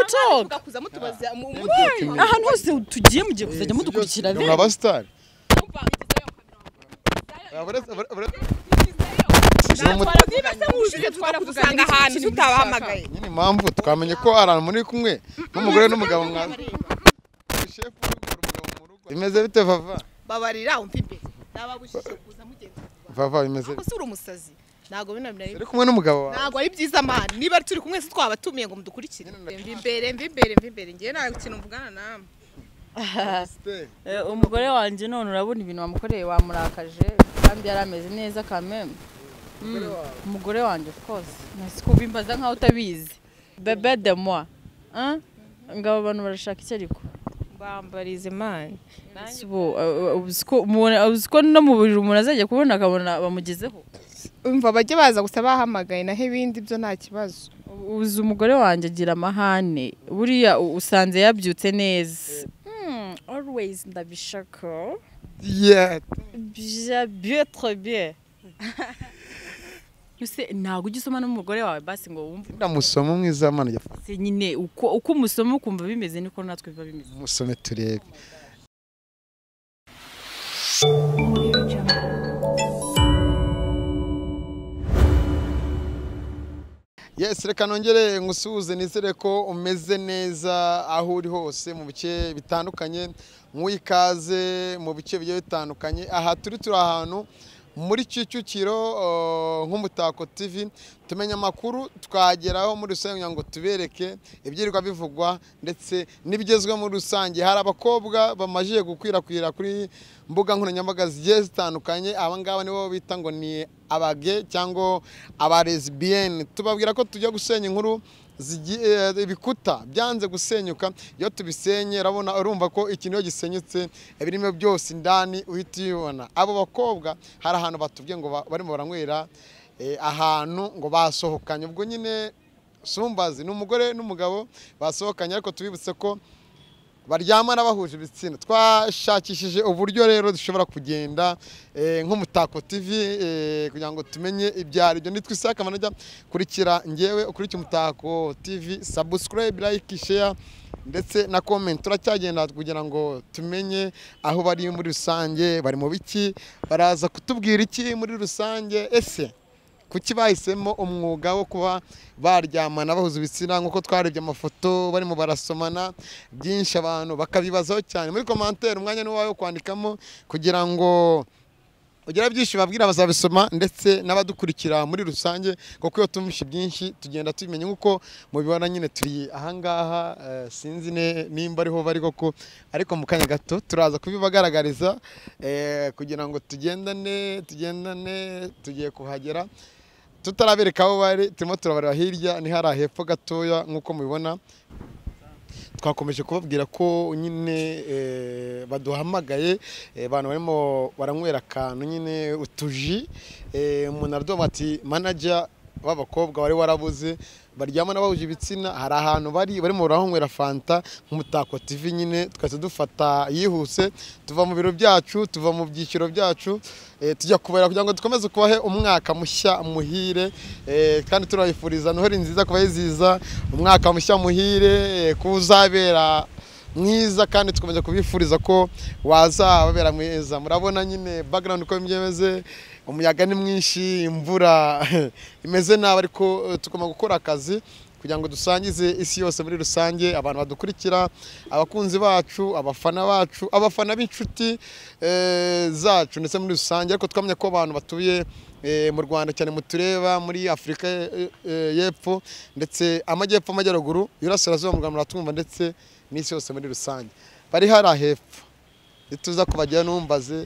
gucoga kuza mutubaza mu ahantu hose tugiye mugiye kuzajya mudukurikira mudukurikirane rero abasitari twaravuga ahantu tutabahamagaye nyine impamvu twamenye ko ari ahantu muri kumwe n'umugore n'umugabo mwaza shefu uri umugabo mu rugo bimeze bite vava babarira umva imbere nababujije kuza mugenzi vava bimeze bite gusa uri umusazi ntabwo bino bintu uri kumwe n'umugabo wawe ntabwo ari byiza mani niba turi kumwe se twabatumiye ngo mudukurikire mva imbere mva imbere mva imbere ngewe nta kintu mvugana namwe Abasitari. Eh, umugore wanjye none urabona ibintu wamukoreye wamurakaje kandi yari ameze neza kame Mm, umugore wanjye of course nasi kubimbaza nkaho utabizi bebe de moi Hein? ngabo abantu barashaka iki ariko mbambariza imana Si bo, eh, ubu si ko umuntu- ubu si ko no mu buriri umuntu azajya kubona akabona bamugezeho umva bajye baza gusa bahamagaye naho ibindi byo nta kibazo uzi umugore wanjye agira amahane buriya u- usanze yabyutse neza always ndabishaka Yeah. byetre bien ese ntabwo ujya usoma n'umugore wawe basi ngo wumve ndamusoma umwiza mana jya se nyine uko uko umusoma ukumva bimeze niko natwe biba bimeze musome turebe Yes, reka nongere ngusuhuze nizere ko umeze neza aho uri hose mu bice bitandukanye nk'uyi ikaze mu bice bigiye bitandukanye aha turi turi ahantu muri Kicukiro uh, nk'umutako TV tumenya amakuru twageraho muri rusange kugira ngo tubereke ibyirirwa bivugwa ndetse n'ibigezweho muri rusange hari abakobwa bamajije gukwirakwira kuri mbuga nkoranyambaga zigiye zitandukanye aba ngaba nibo bita ngo ni abage cyangwa aba lesbiyene tubabwira ko tujya gusenya inkuru zigi- eh, ibikuta byanze gusenyuka iyo tubisenye urabona urumva ko ikintu iyo gisenyutse birimo byose indani uhita ubibona abo bakobwa hari ahantu batubwiye ngo ba- barimo baranywera eh, ahantu ngo basohokanye ubwo nyine sumbazi ni umugore n'umugabo basohokanye ariko tubibutse ko baryamana bahuje ibitsina twashakishije uburyo rero dushobora kugenda eh, nk'umutako tv eh, kugira ngo tumenye ibyo ari byo nitwa isaka manajya kurikira ngewe ukurikira umutako tv subscribe like share ndetse na comment turacyagenda kugira ngo tumenye aho bari muri rusange bari mu biki baraza kutubwira iki muri rusange ese kuki bahisemo umwuga wo kuba baryamana bahuza ibitsina nk'uko twarebye amafoto barimo barasomana byinshi abantu bakabibazaho cyane muri komantere umwanya ni uwawe wo kwandikamo kugira ngo ugira byinshi babwira bazabisoma ndetse n'abadukurikira muri rusange kuko iyo tumvishe byinshi tugenda tubimenya nk'uko mubibona nyine turi ahangaha eh, sinzi ne- nimba ariho bari koko ariko mu kanya gato turaza kubibagaragariza eh, kugira ngo tugendane tugendane tugiye kuhagera tutarabereka aho bari turimo turabareba hirya ni hariya hepfo gatoya nk'uko mubibona twakomeje kubabwira ko nyine eh, baduhamagaye eh, abantu barimo baranywera akantu nyine utuji eh, umuntu araduha ati manager b'abakobwa wari warabuze baryamana bahuje ibitsina hari ahantu bari barimo barahanywera fanta nk'umutako tv nyine twahita dufata yihuse tuva mu biro byacu tuva mu byiciro byacu eh, tujya kubara kugira ngo dukomeze kubahe umwaka mushya muhire eh, kandi turabifuriza noheli nziza kubayiziza umwaka mushya muhire eh, ko uzabera mwiza kandi tukomeza kubifuriza ko wazababera mwiza murabona nyine background uko bimeze umuyaga ni mwinshi imvura imeze nabi ariko eh, tugomba gukora akazi kugira ngo dusangize isi yose muri rusange abantu badukurikira abakunzi bacu abafana bacu abafana b'inshuti eh, zacu ndetse muri rusange ariko twamenya ko abantu batuye eh, mu rwanda cyane mutureba muri afurika eh, eh, y'epfo ndetse amajyepfo amajyaruguru y'urasirazuba mu rwanda muratwumva ndetse n'isi yose muri rusange bari hari ahepfo ituza kubagira numbaze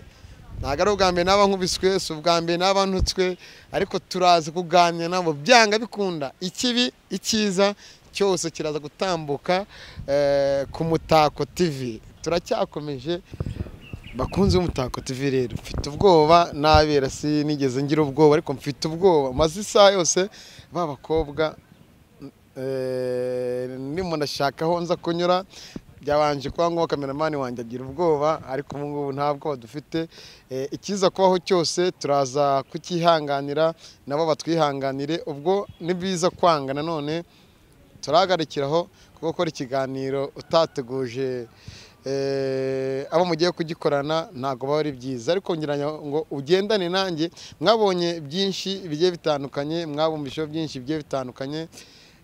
ntabwo ari ubwa mbere naba nkubiswe si ubwa mbere naba ntutswe ariko turaza kuganira nabo byanga bikunda ikibi icyiza cyose kiraza gutambuka eh, ku mutako tv turacyakomeje bakunze umutako TV rero mfite ubwoba nabera si nigeze ngira ubwoba ariko mfite ubwoba maze isaha yose b'abakobwa ndimo ndashaka aho nza kunyura byabanje kuba ngombwa kameramani wanjye agira ubwoba ariko ubu ngubu nta bwoba dufite Eh, ikiza kubaho cyose turaza kukihanganira nabo batwihanganire ubwo ni byiza kwanga nanone turahagarikiraho kuko gukora ikiganiro utateguje eh, abo mugiye kugikorana ntabwo biba ari byiza ariko ngira ngo ugendane nanjye mwabonye byinshi bigiye bitandukanye mwabumvisheho byinshi bigiye bitandukanye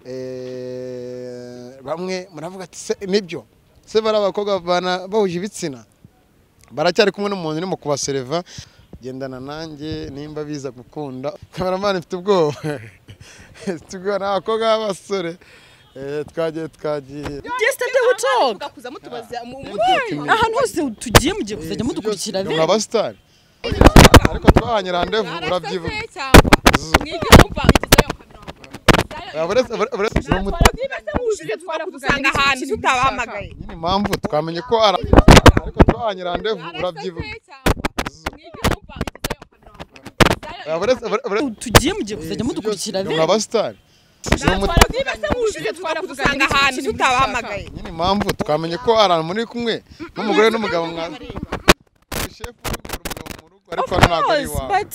eh, bamwe muravuga ati "Se, nibyo se bari abakobwa bana- bahuje ibitsina baracyari kumwe n'umuntu urimo kubasereva gendana nanjye nimba biza gukunda kameramani mfite ubwoba mfite ubwoba ni abakobwa b'abasore Eh, twagiye twagiye Yesterday we talk. mugakuza mutubaza mu- mu- ahantu hose tugiye mugiye kuzajya mudukurikira Ni rero abasitari ariko twahanye randevu urabyibuka Arasaze cyangwa mwige kumva igizeyo Uretse- uretse- uretse- uretse- niba se wujuje twarakudusanga ahantu tutabahamagaye nyine impamvu twamenye ko ara ariko twahanye randevu urabyibuka Uretse- uretse- uretse- tugiye mugiye kuzajya mudukurikira ni rero abasitari niba se wujuje twarakudusanga ahantu tutabahamagaye nyine impamvu twamenye ko ari muri kumwe n'umugore n'umugabo mwaza shefu uyobora umugabo mu rugo ariko hano ntabwo ari Yes, iwawe but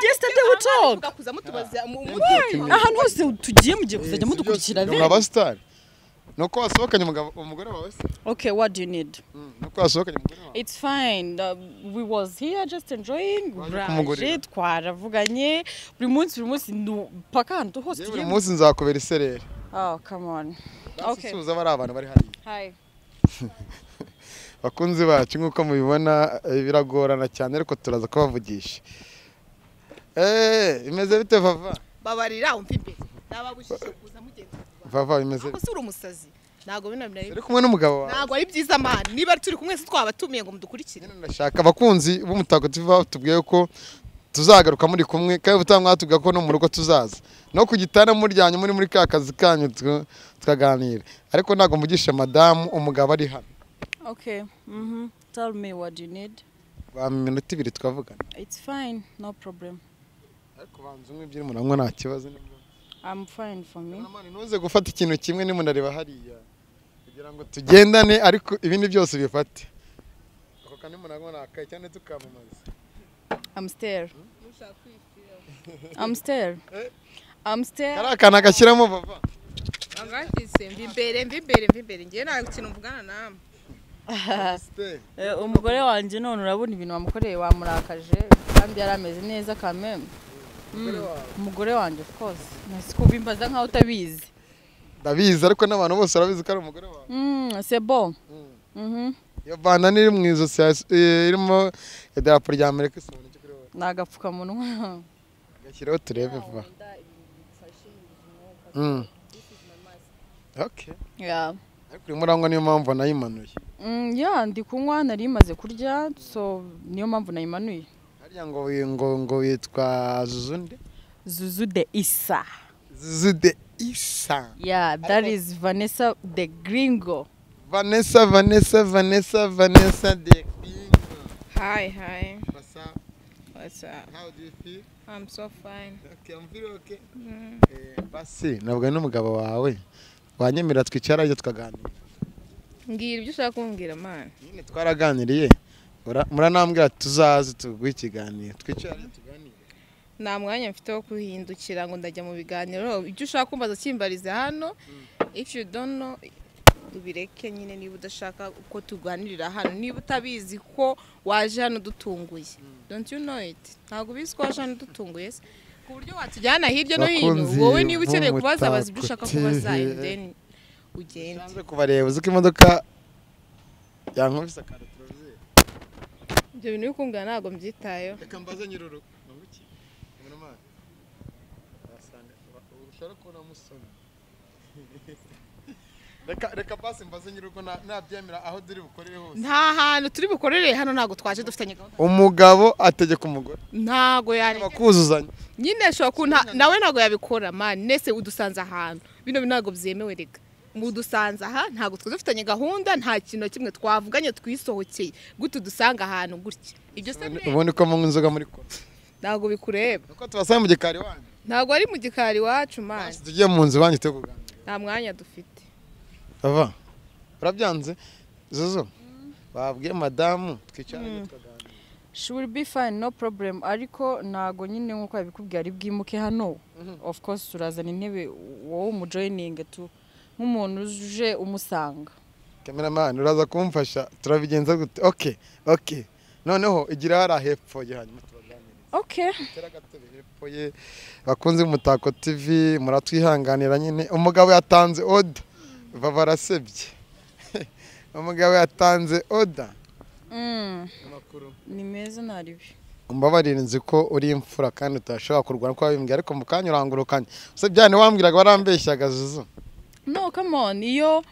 yesterday we talk. mugakuza mutubaza mu- mu- ahantu hose tugiye mugiye kuzajya mudukurikira ni rero abasitari ni uko wasohokanye umugabo umugore wawe se okay what do you need Mm, ni uko wasohokanye umugore wawe It's fine. Uh, we was here just enjoying. Waje Uraje kumugurira. twaravuganye buri munsi buri munsi nu- paka ahantu hose Yewe tugiye. buri munsi nzakubera isereri Oh come on. Okay. asuhuza bari abantu bari hariya Hi. bakunzi bacu nk'uko mubibona eh, biragorana cyane ariko turaza kubavugisha Eh, imeze bite vava babarira umva imbere nababujije kuza mugenda vava bimeze bite? gusa uri umusazi ntabwo bino binari uri kumwe n'umugabo wawe ntabwo ari byiza mani niba turi kumwe se twabatumiye ngo mudukurikire ndashaka abakunzi b'umutagatifu baba batubwiye ko tuzagaruka muri kumwe kandi ubutaha mwatubwira ko no mu rugo tuzaza no ku gitanda muryanye muri muri ka kazi kanyu tu- tukaganira ariko ntabwo mugisha madamu umugabo ari hano Okay. Mhm. Tell me what you need. bampa iminota ibiri twavugana It's fine. No problem. ariko banza umwe ebyiri muranywa nta kibazo nibwo I'm fine for me. Kamarampani, ntuze gufata ikintu kimwe nimunareba hariya kugira ngo tugendane ariko ibindi byose bifate ako kane muranywa nakaye cyane tukamamaza I'm stare. I'm stare. I'm stare. kari akantu agashyiramo bava angashyize mva imbere mva imbere mva imbere ngewe nta kintu mvugana nawe Stay. Eh, umugore wanjye none urabona ibintu wamukoreye wamurakaje kandi yari ameze neza kameme umugore wanjye of course nasikubimbaza nkaho utabizi ndabizi ariko n'abantu bose barabizi ko ari umugore wawe Mm, c'est bon. Mm. Mhm. iyo bandana iri mu ijosi ya- eh, irimo idarapo rya amerika isa umuntu kuri wowe Ni agapfukamunwa. gashyiraho turebe vuba Mm. Okay. Yeah. ariko urimo uranywa niyo mpamvu nayimanuye Mm, yeah, ndi kunywa nari imaze kurya so niyo mpamvu nayimanuye. harya ngo ngo ngo witwa zuzundi Zuzu de Issa. zuzude isa Yeah, that is Vanessa the Gringo. Vanessa, Vanessa, Vanessa, Vanessa de Hi, hi. What's up? What's up? How do you feel? I'm so fine. Okay, I'm feeling okay. Eh, Basi, nabwo n'umugabo wawe wanyemera twicara ibyo tukaganira Mbwira ibyo ushaka kumbwira man. nyine twaraganiriye Ura- muranambwira tuzaze tuguhe ikiganiro twicare tuganire Nta mwanya mfite wo kuhindukira ngo ndajya mu biganiro. Ibyo ushaka kumbaza kimbarize hano. If you don't know ubireke nyine niba udashaka uko tuganirira hano niba utabizi ko waje hano dutunguye don't you know it ntabwo ubizi ko waje hano dutunguye se ku buryo watujyana hirya no hino Bakunzi wowe niba ukeneye kubaza baza ibyo b'Umutako ushaka kubaza TV. and then ugende nsanze kubareba uzi ko imodoka yankubise akantu turabizi ibyo bintu bikungana ntabwo mbyitayeho reka mbaze nyir'urugo ni uruki kameraman wasanga ushobora kubona musoni reka reka basi mbaze nyir'urugo na- nabyemera aho turi bukorere hose nta hantu turi bukorere hano ntabwo twaje dufitanye gahunda umugabo ategeka umugore ntabwo yari bakuzuzanya nyine ashobora ku nawe ntabwo yabikora mani nese udusanze ahantu bino bintu ntabwo byemewe reka mudusanze aha ntabwo twari dufitanye gahunda nta kintu na kimwe twavuganye twisohokeye gutu dusanga ahantu gutya ibyo se bire- ubundi ko munywa inzoga muri kora ntabwo bikureba nuko tubasanga mu gikari wanyu ntabwo ari mu gikari iwacu mani Basi tugiye mu nzu banyu tujye kuganira nta mwanya dufite bava urabyanze zuzu babwiye madamu twicaranye tukaganira She will be fine no problem ariko ntago nyine nkuko yabikubwiye ari bwimuke hano. Of course turazana intebe wowe umujoining tu nk'umuntu uje umusanga kameramani uraza kumfasha turabigenza gute oke oke noneho igira hariya hepfo ye hanyuma turaganira okay tera agatebe hepfo ye bakunze umutako tivi muratwihanganira nyine umugabo yatanze oda baba barasebye umugabo yatanze oda Mm. ni meza nta ribi umbabarire nzi ko uri imfura kandi utashobora kurwana ko wabimbwiye ariko mu kanya urangurukanye se byane wambwiraga warambeshyaga zuzu no come on iyo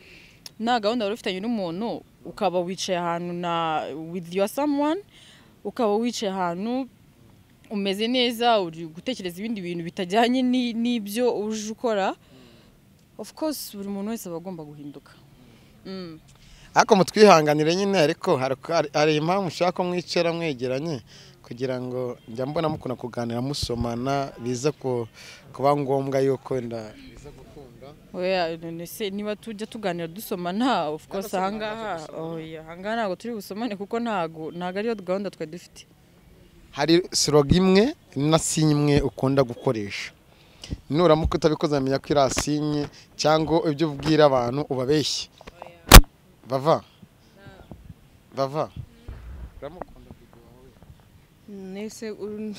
nta gahunda wari ufitanye n'umuntu ukaba wicaye ahantu na with your someone ukaba wicaye ahantu umeze neza uri gutekereza ibindi bintu bitajyanye ni- n'ibyo uje ukora of course buri muntu wese aba agomba guhinduka Mm. ariko mutwihanganire nyine ariko hari- hari- hari impamvu ushaka ko mwicara mwegeranye kugira ngo njya mbona mukunda kuganira musomana biza ku- kuba ngombwa yuko wenda biza gukunda Oya, none se niba tujya tuganira dusomana of course ahangaha oya, ahangaha ntabwo turi busomane kuko ntabwo ntabwo ariyo gahunda twari dufite hari siroga imwe na sinye imwe ukunda gukoresha nuramuka utabikoze bamenya ko iriya sinye cyangwa ibyo ubwira abantu ubabeshye bava bava uramukunda nese uru-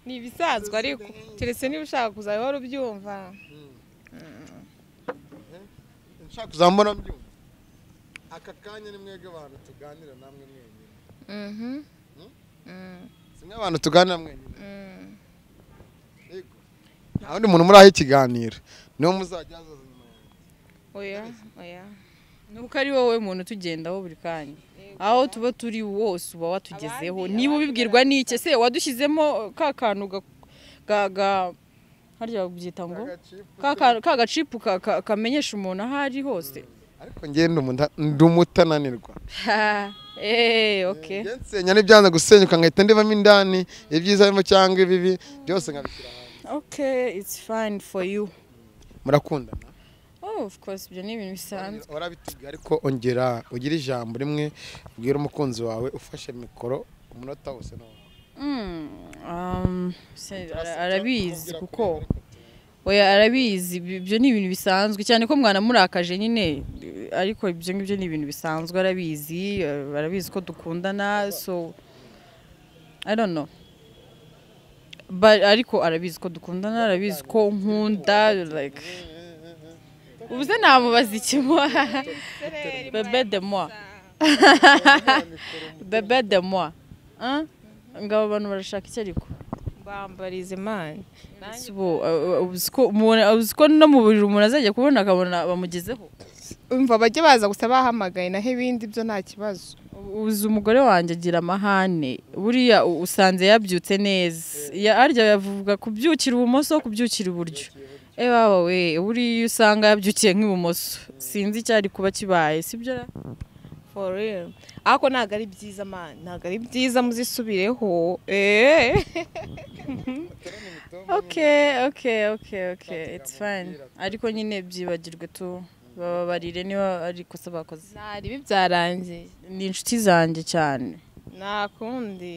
ni ibisanzwe ariko keretse niba ushaka kuzaba wari ubyumva nshaka kuzambona mbyumva aka kanya ni mwebwe abantu tuganira namwe mwenyine si mwe abantu tuganira mwenyine yego nta wundi muntu muraho ikiganiro niwo muzajya azaza nyuma yanjye. oya oya nuko ari wowe muntu utugendaho buri kanya aho tuba turi wose uba watugezeho niba ubibwirwa n'iki ese wadushyizemo ka kantu ga- ga- ga- harya babyita ngo ka kantu- ka gacipu ka- ka- kamenyesha umuntu aho ari hose ariko njyewe ndi umuta- ndi umutananirwa eee ok njye nsenya n'ibyanze gusenyuka nkahita ndibamo indani ibyiza birimo cyangwa ibibi byose nkabishyira hanze ok it's fine for you murakundana oh of course ibyo ni ibintu bisanzwe warabitubwiye ariko ongera ugire ijambo rimwe ubwire umukunzi wawe ufashe mikoro umunota wose ni wawe. Mm, um, se- ara- arabizi Tubwira kuko kuri ariko tu- oya arabizi ibi- ibyo ni ibintu bisanzwe cyane ko mwanamurakaje nyine eh, ariko ibyo ngibyo ni ibintu bisanzwe arabizi eh, arabizi ko dukundana so i don't know But, ariko arabizi ko dukundana arabizi ko nkunda like ubuze namubaza ikimo bebe de moi bebe de moi Hein? ngabo abantu barashaka iki ariko bambariza imana Si bo, uh, uh, uzi ko umuntu- uzi ko no mu buriri umuntu azajya kubona akabona bamugezeho umva bajye baza gusa bahamagaye naho ibindi byo nta kibazo uzi umugore wanjye agira amahane buriya u- usanze yabyutse neza Ya- harya yavuga kubyukira ibumoso kubyukira iburyo ebawe we buriya iyo usanga yabyukiye nk'ibumoso sinzi icyari kuba kibaye sibyo ra? for real ariko ntabwo ari byiza man ntabwo ari byiza muzisubireho eee ok ok ok ok it's fine ariko nyine byibagirwe tu bababarire niba ari ikosa bakoze nta ribi byarangiye ni inshuti zanjye cyane nta kundi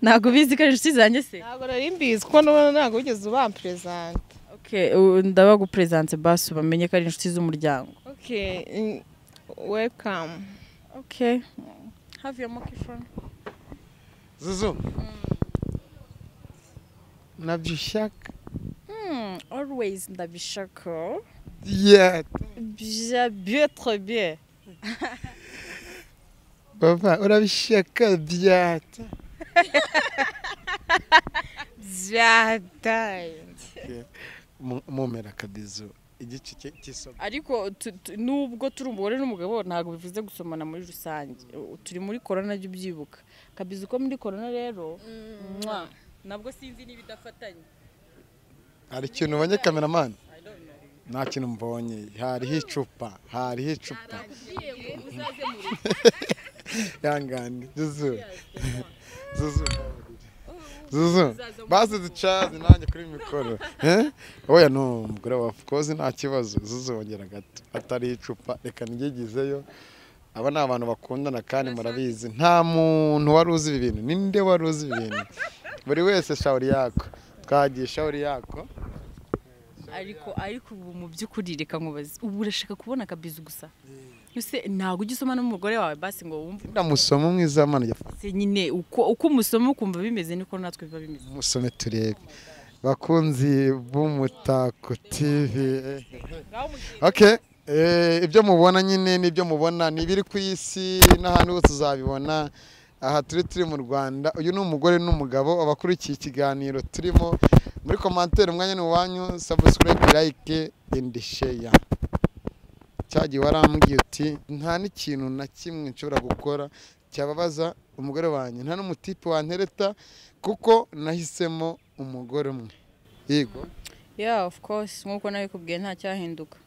ntabwo ubizi ko ari inshuti zanjye se ntabwo nari mbizi kuko n'ubu ntabwo wigeze ubamperezanta Okay, u- ndabaguperesanse basi bamenye ko ari inshuti z'umuryango okay mm, welcome okay have your monkey phone zuzu nabyo ushaka hmm always ndabishaka yeah bya bien trop bien bava urabishaka byata byataye Mu- mumera akabizu igice cy'i- cy'isomo ariko tu- tu- nubwo turi umugore n'umugabo ntabwo bivuze gusomana muri rusange U- turi muri corona jya ubyibuka kabizi ko muri corona rero mwa, nabwo sinzi niba idafatanye hari ikintu ubonye kameramani nta kintu mbonye hariho icupa hariho icupa ihangane zuzu zuzu zuzu basi ducaze nanjye kuri mikoro Eh? oya ni umugore wa kozi nta kibazo zuzu wongera gato atari icupa reka niryigizeyo aba ni abantu bakundana kandi murabizi nta muntu wari uzi ibi bintu ninde wari uzi ibi bintu buri wese shawuri yako twagiye shawuri yako ariko ariko ubu mu by'ukuri reka nkubaze ubu urashaka kubona akabizu gusa ese ntabwo ujya usoma n'umugore wawe basi ngo wumve ndamusoma mwiza mana jya se nyine uko uko umusoma ukumva bimeze niko natwe biba bimeze musome turebe bakunzi b'umutako tivi okay eh, ibyo mubona nyine nibyo mubona ni ibiri ku isi n'ahandi hose uzabibona aha turi turi mu rwanda uyu ni umugore n'umugabo abakurikiye ikiganiro turimo muri komantere umwanya ni uwanyu sabusikurayibe layike endi sheya cyagiye warambwiye uti nta n'ikintu na kimwe nshobora gukora cyababaza umugore wanjye nta n'umutipe wantereta kuko nahisemo umugore umwe yego yeah of course nk'uko nabikubwiye nta cyahinduka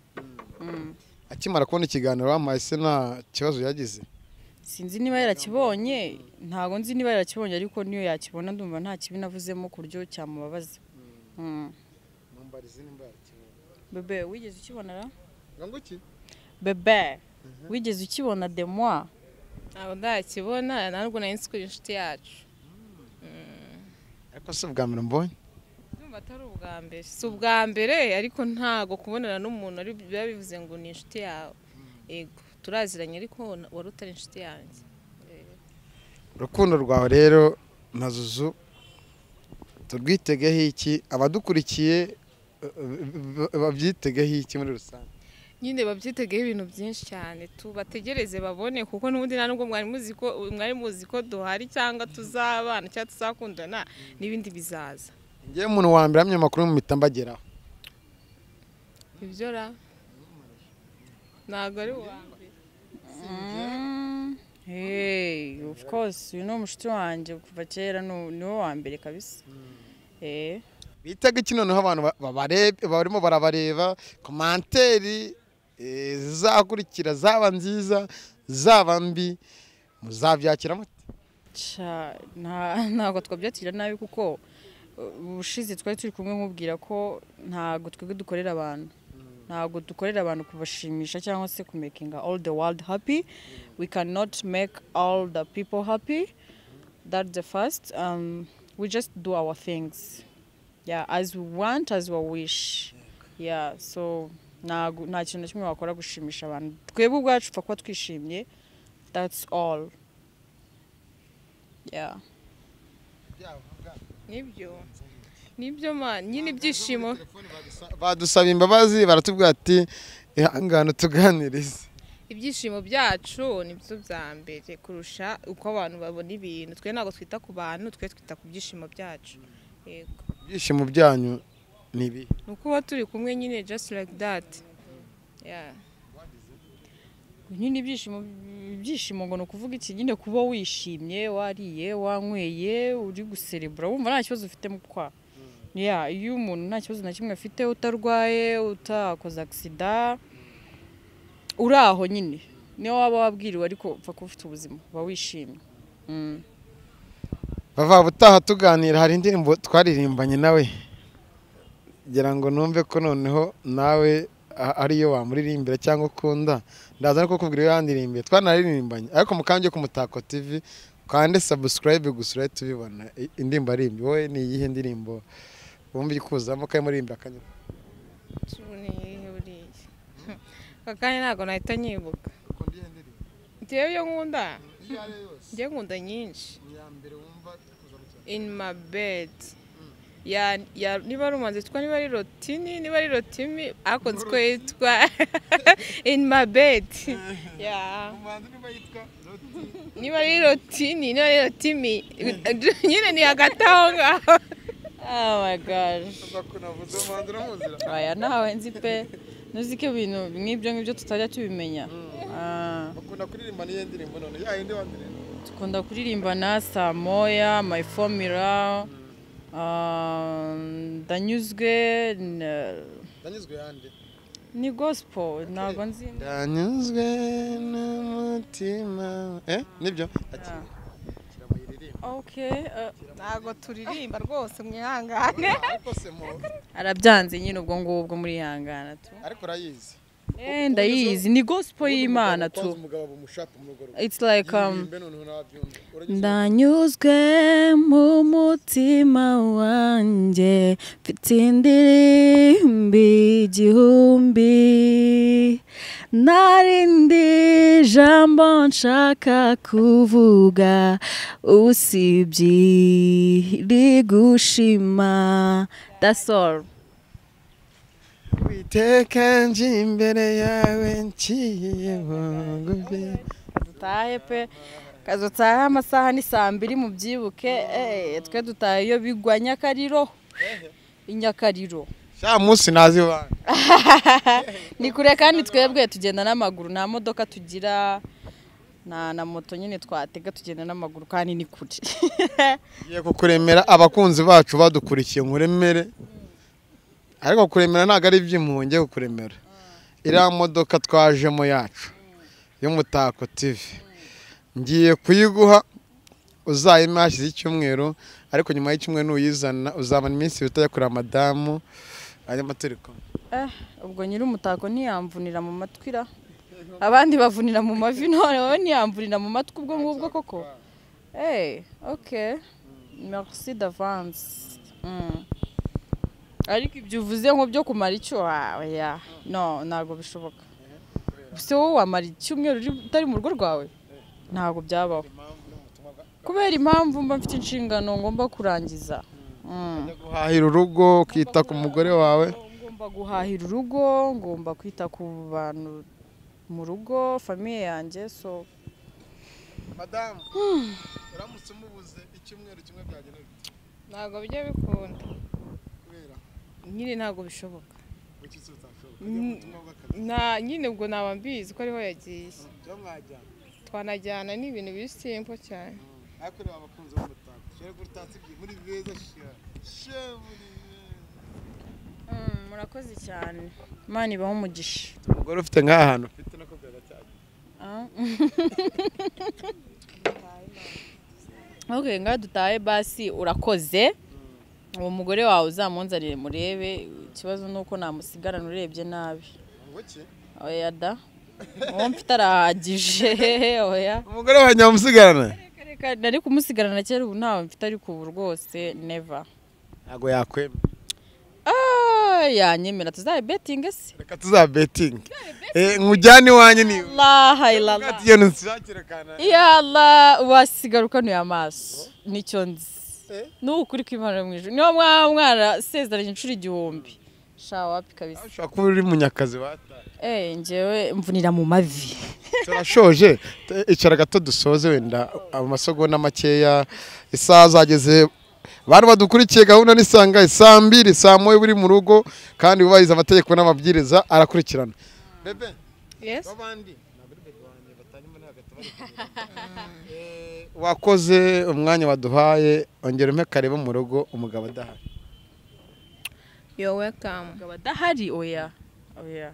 Mm. akimara kubona ikiganiro wampaye se nta kibazo yagize sinzi niba yarakibonye ntabwo nzi niba yarakibonye ariko niyo yakibona ndumva nta kibi navuzemo ku buryo cyamubabaza Mm. bebe wigeze ukibona ra bebe wigeze ukibona demwa ntabwo ndakibona ntabwo nari nzi ko iyo nshuti yacu ariko si ubwa mbere mbonye ndumva atari ubwa mbere si ubwa mbere ariko ntabwo kubonana n'umuntu ari- biba bivuze ngo ni inshuti yawe yego turaziranye ariko wari utari inshuti yanjye urukundo rwawe rero mazuzu turwitegeho iki abadukurikiye eh, eh, babyitegeho iki muri rusange nyine babyitegeho ibintu byinshi cyane tubategereze babone kuko n'ubundi nta nubwo mwari muzi ko mwari muzi ko duhari cyangwa tuzabana cyangwa tuzakundana n'ibindi bizaza ngewe umuntu wa mbere hamwe amakuru mu mitambageraho ibyo ra ntabwo ari uwa mbere Mm. hey of course uyu ni umushuti wanjye kuva kera ni uwo- ni wo wa mbere kabisa eh bitaga iki noneho abantu ba- babarebe barimo barabareba komanteri eh, zizakurikira zaba nziza zaba mbi muzabyakira mute Ca- nta- ntabwo twabyakira nabi kuko uh, ubushize twari turi kumwe nkubwira ko ntabwo twebwe dukorera abantu ntabwo dukorera abantu kubashimisha cyangwa se kumakinga all the world happy we cannot make all the people happy that's the first um, we just do our things yeah as we want as we wish yeah so ntago- nta kintu na kimwe wakora gushimisha abantu twebwe ubwacu upfa kuba twishimye that's all yeah nibyo nibyo ma nyine ibyishimo badusaba imbabazi baratubwira ati ihangane tuganirize ibyishimo byacu nibyo bya mbere kurusha uko abantu babona ibintu twe ntabwo twita ku bantu twe twita ku byishimo byacu yego ibyishimo byanyu ni ibi ni ukuba turi kumwe nyine just like that yeah nyine ibyishimo ibyishimo ngo ni ukuvuga iki nyine kuba wishimye wariye wanyweye uri guserebura wumva nta kibazo ufite mu kwa ya iyo umuntu nta kibazo na kimwe afite utarwaye utakoze agisida uri aho nyine niyo waba wabwiriwe ariko upfa kuba ufite ubuzima uba wishimye Mm. bava ubutaha tuganira hari indirimbo twaririmbanye nawe ngira ngo numve ko noneho nawe a- ariyo wamuririmbira cyangwa ukunda ndaza no kukubwira iyo yandirimiye twanaririmbanye ariko mukanje ku mutako tv kande subscribe gusa urahita tubibona indirimbo arimbye wowe ni iyihe ndirimbo wumva iri kuzamo karimo uririmba akanyura turiye buriya aka kanya ntabwo nahita nyibuka njyewe iyo nkunda njyewe nkunda nyinshi in my bed ya, ya, niba ari umuhanzi witwa niba ari rotini niba ari rotimi ariko nzi ko yitwa in my bed yeah. niba ari rotini niba ari rotimi nyine ni hagati aho ngaho oh my gosh aya nawe nzi pe nuziko ibintu nk'ibyo ngibyo tutajya tubimenya Ah. bakunda kuririmba n'iyo ndirimbo none ya yindi wandirimba Tukunda kuririmbana saa moya my formula um, ndanyuzwe n- ndanyuzwe yandi ni gospel ntabwo nzi ndanyuzwe n'umutima eh nibyo ati kiramuyiririmba okay uh, ntabwo turirimba rwose mwihangane ariko se mu arabyanze nyine ubwo ngubwo muri yangana tu ariko urayizi Eh, ndayizi ni gospel y'imana tu umugabo umushaka mu rugo rwe it's like um, Yimbe noneho nabyumva. Uragize ndanyuzwe mu mutima wanjye mfite indirimbi igihumbi narindi jambo nshaka kuvuga usibye rigushima that's all Witeka nje imbere yawe ngiye bungufe dutahe pe kazi utahe amasaha ni saa mbiri mubyibuke eh, twe dutaha iyo bigwa nyakariro inyakariro sha munsi nazi bana ni kure kandi twebwe tugenda n'amaguru nta modoka tugira na na moto nyine twatega tugenda n'amaguru kandi ni kure ngiye kukuremera abakunzi bacu badukurikiye nkuremere ariko kuremera ntabwo ari iby'impuhwe ngiye kukuremera iriya modoka twajemo yacu y'umutako TV ngiye kuyiguha uzayime hashyize icyumweru ariko nyuma y'icyumweru nuyizana uzamara iminsi ibiri utajya kureba madamu hanyuma turi kumwe Eh, ubwo nyiri umutako ntiyamvunira mu matwi ra abandi bavunira mu mavi none wowe ntiyamvunira mu matwi ubwo ngubwo koko eh ok merci d'avance Mm. ariko ibyo uvuze ngo byo kumara icyo ya no ntabwo bishoboka se wowe wamara icyumweru uri- utari mu rugo rwawe ntabwo byabaho kubera impamvu mba mfite inshingano ngomba kurangiza Mm. Ujya guhahira urugo ukita ku mugore wawe ngomba guhahira urugo ngomba kwita ku bantu mu rugo famiye yanjye so madamu uramutse umubuze icyumweru kimwe byagenda ntabwo bijya bikunda kubera nyine ntabwo bishoboka kuki se utashobora Mm. ubutumwa bw'akazi na nyine ubwo naba mbizi ko ariho yagiye byo mwajyana twanajyana ni ibintu biri simpo cyane ariko reba abakunzi b'umutako shere gutatse ibyo muri beza shere shere muri beza murakoze cyane imana ibaho umugisha umugore ufite nk'aha hantu ufite nako byagacyajya ok ngaha dutahe basi urakoze uwo mugore wawe uzamunzanire murebe ikibazo ni uko namusigarana urebye nabi ngo ki oya da uwo mfite arahagije oya umugore wawe nyamusigarana Reka nari kumusigarana kera ubu ntawe mfite ariko ubu rwose neva ntabwo yakwemera Ah, yanyemera tuzabe betingi se reka tuzabetinge nkujyane iwanjye niba laha ilala bwatiye ntusakire kanaka yala wasigara ukanuye amaso nicyo nzi ni ukuri kw'imana mu ijoro niba mwaba mwarasezeranye inshuro igihumbi shawa wapi kabisa ushobora kuba uri munyakazi wataye eh ngewe mvunira mu mavi turashoje T- icara gato dusoze wenda amasogonda makeya isaha zageze bantu badukurikiye gahunda nisanga isaa mbiri saa moya buri mu rugo kandi wubahiriza amategeko n'amabwiriza arakurikirana bebe yes babandi wakoze umwanya waduhaye ongera umpe kareba mu rugo umugabo adahari yo welcome umugabo adahari oya oya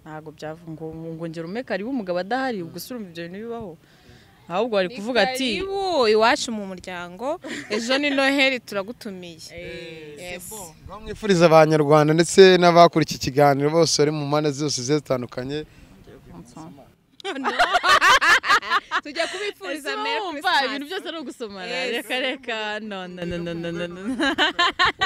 ntabwo byava ngo ngo ngera umeka ariwe umugabo adahari ubwo se urumva ibyo bintu bibaho ahubwo bari kuvuga ati karibu iwacu mu muryango ejo ni noheli turagutumiye Yes. mwifuriza abanyarwanda ndetse n'abakora iki kiganiro bose bari mu mpande zose zigiye zitandukanye tujya kubifuriza Ese Merry wumva Christmas. ibintu byose ari ugusomana Yes. reka reka no no no no no no no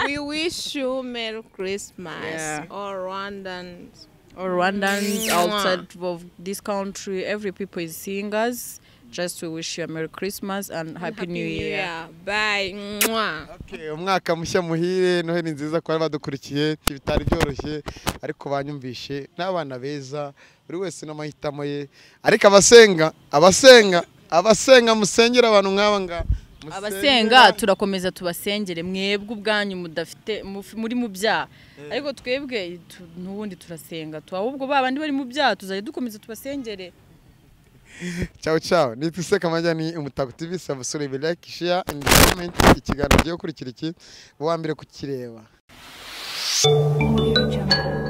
we wish you merry christmas Yeah. all rwandans All Rwandans Mwah. outside of this country, every people is seeing us. Just we wish you a Merry Christmas and Happy, New Year. bye Mwah. Okay, umwaka mushya muhire noheli nziza ku bari badukurikiye bitari byoroshye ariko banyumvishe n'abana beza buri wese n'amahitamo ye ariko abasenga abasenga abasenga musengera abantu nk'aba ngaba Musengera. Abasenga turakomeza tubasengere mwebwe ubwanyu mudafite muf- muri mu byaha ariko twebwe tu- n'ubundi turasenga tu ahubwo ba bandi bari mu byaha tuzajya dukomeza tubasengere Ciao ciao. Ni twiseka amajya ni umutako TV subscribe like share and comment ikiganiro giye kurikira iki uwa mbere kukireba. Audio Jungle.